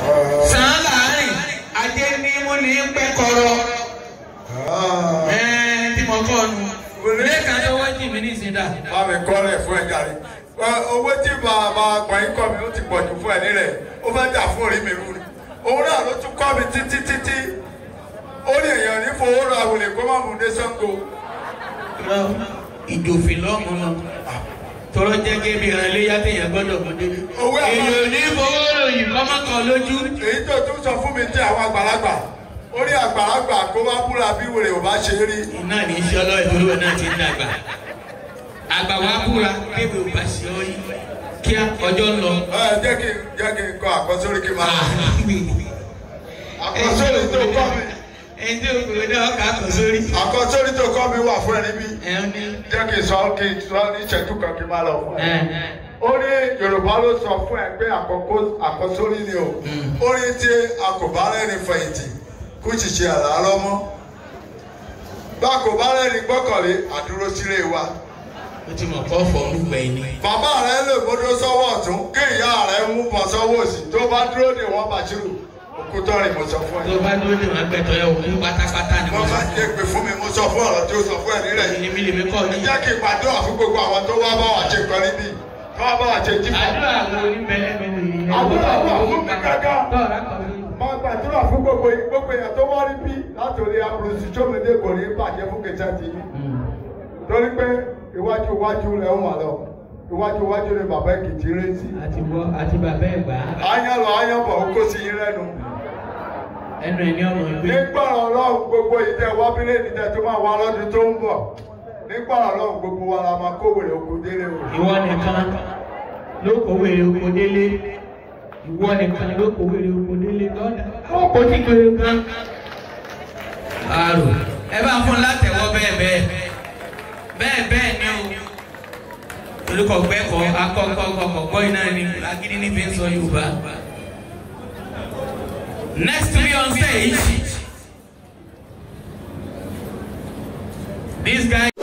sàn láàrin adé ní mú ní pẹ́kọ̀rọ̀ ẹ̀ẹ́n tí mo kọ́ nu lẹ́ẹ̀kan tó wọ́n jì mí ní ìsìndà. bá mi kọ́lẹ̀ fún ẹ jàre owó tí bàbá gbọ̀nyìn kọ́ mi ó ti pọ̀jù fún ẹ nílẹ̀ ó fẹ́ jà fún orí mi rú ni òun náà ló tún kọ́ mi títí títí ó ní èèyàn ní fowó ra àwòlè kó má mú un dé Ṣàngó ìjòfin lọ́mú náà tọrọ jẹ́ kébi ìran iléyà téèyàn gbọ́dọ̀ mú débi. Owó àmọ́- èèyàn ní fowó ròyìn kọ́mọ́kọ́ lójú. èyí tó tún sọ fún mi tí àwọn àgbàlagbà ó ní àgbàlagbà kó bá búra bí wèrè ò bá ṣe rí iná ní í ṣe ọlọ́ọ̀ ìdúró náà ti ń dàgbà. àgbà wa búra kébè ò bá ṣe ọ yìí kíá ọjọ́ ń lọ. ẹ jẹ́ kí n jẹ́ kí n kọ àkọsórí kí n máa àkọsórí tó kọ́ mi ẹni tí o kò náà kà á kọ sórí. àkọsórí tó kọ́ mi wà fún ẹ níbí ẹ ń ní. jẹ́ kí n sọ kí n sọ ní ìṣẹ́jú kan kí n máa lọ fún ẹ. ẹ ó ní yorùbá ló sọ fún ẹ pé àkọ́kọ́ àkọsórí ni o ó ní tí a kò bá rẹ́ni fẹ̀yìntì kó ṣìṣe àlá lọ́mọ́ bá a kò bá rẹ́ni gbọ́kànlé àdúró sílé wa o ti mọ̀ kọ́ fọ́ olùgbẹ́ ni. bàbá rẹ lè gbódó sọ́wọ́ ọ̀tún kí ìyá rẹ mú bọ̀ sọ́wọ́ òsì tó bá dúró de wọ́n bàṣírù òkútọ́ rìn mo sọ fún tó ẹ. bá dúró ní wọn gbẹtọ yẹ òkú pátápátá ni wọ́n wọn máa sọ. jẹ́ pé fún mi mo sọ fún ọ̀rọ̀ tí ó sọ fún ẹ nílẹ̀ yìí. èmi lèmi kọ́ ní. jẹ́ kí n gbàdúrà fún gbogbo àwọn tó wá bá wà ṣe kan níbí tó wá bá wà ṣe jí fún àdúrà wo ní bẹ́lẹ́bẹ́lẹ́ yìí. Àdúrà wà fún mi gángan. tọ́ọ̀rá kọ̀ mí. máa gbàdúrà fún gbogbo gbogbo èèyàn tó wá rí bí látòrí amúlùsí tómìdé kò ní bàjẹ́ fún kẹsà tì í torí pé iwájú iwájú rẹ̀ ń wà lọ iwájú iwájú rẹ̀ bàbá èkìtì rẹ̀ sí. àti bọ́ àti bàbá ẹ̀ gbà á. àyàn lọ àyàn bọ̀ ó kó sí yín lẹ́nu. ẹnu ẹ̀ ní ọmọ ìgbé. nígbà ọlọ́run gbogbo ìtẹ̀ wábílẹ̀ ìtẹ̀ tó máa wá lọ́dún tó ń bọ̀ nígbà ọlọ́run gbogbo wa la máa kó wèrè oko délé o. ìwọ nìkan ló kó wèrè oko délé ìwọ nìkan ló kó wèrè oko délé lọ́dà ó kó tí kéré gan. àrò ẹ bá fún látẹ̀wọ́ bẹ́ẹ̀ bẹ́ẹ̀ bẹ́ẹ̀ bẹ́ẹ̀ ni o olùkọ́ gbẹ́kọ̀ akọ́kọ́ kọ̀kọ́ iná ni agídí ní fi ń sọ Yorùbá. Next to be on stage, this guy.